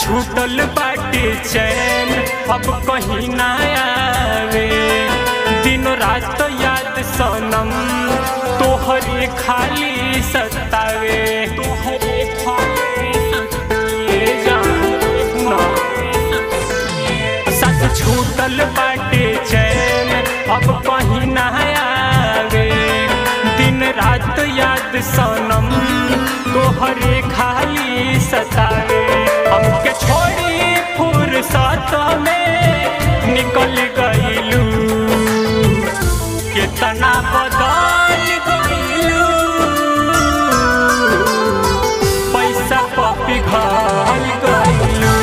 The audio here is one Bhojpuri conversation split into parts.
छूटल बाटे चैन अब कहीं ना आवे दिन रात याद सनम तोहरे खाली सतावे तोहरे खाली सतावे जाना सच छूटल बाटे चैन अब कहीं ना आवे दिन रात याद सनम तोहरे खाली सतावे हमके छोड़ी फुर्सत में निकल गईलू कितना बदल गईलू पैसा पपी घल गईलू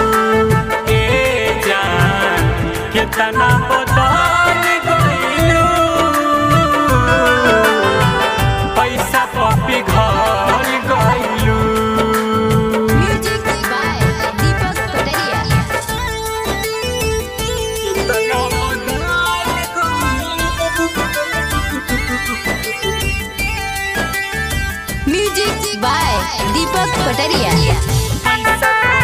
ए जान कितना बदल गईलू पैसा पपी घल गईलू Music by Deepak Pataria. कितना Music by Deepak Pataria.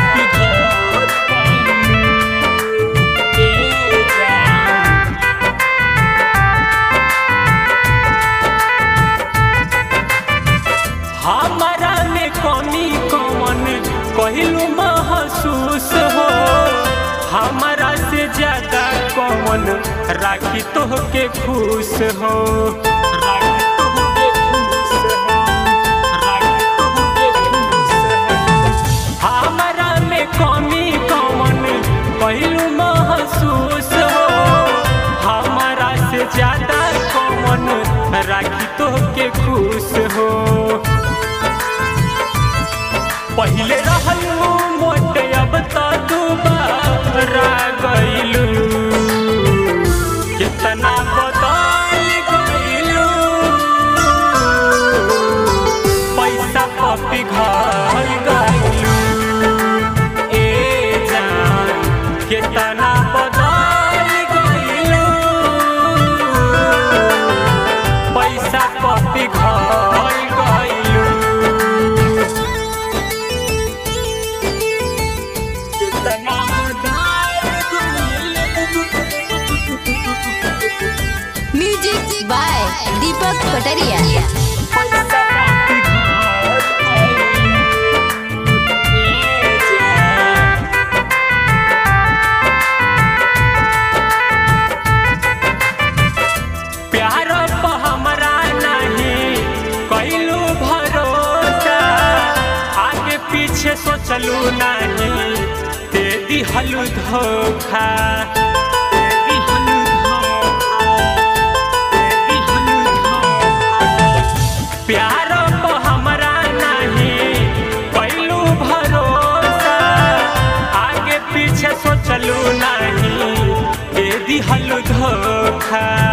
हमारा में कमी कौन कहलू महसूस हो हमारा से ज्यादा कौन राखी तो के खुश हो राखी तोहके खुश हो, राखी तोहके खुश हो। हमारा में कमी कौन कहलू महसूस हो हमारा से ज्यादा कौन राखी तो के खुश हो पहले रहलू मोटे अब तो दुबारा गईलू कितना बदल गईलू पैसा पपी घर गईलू ए जान कितना बदल गईलू पैसा पपी घर गईलू कितना Music by Deepak Pataria. प्यार पर हमरा नहीं कैलू भरोसा आगे पीछे सोचलू नहीं दे दिहलू धोखा दे दिहलू धोखा, दे दिहलू धोखा। प्यार पर हमरा नहीं कैलू भरोसा आगे पीछे सोचलू नहीं दे दिहलू धोखा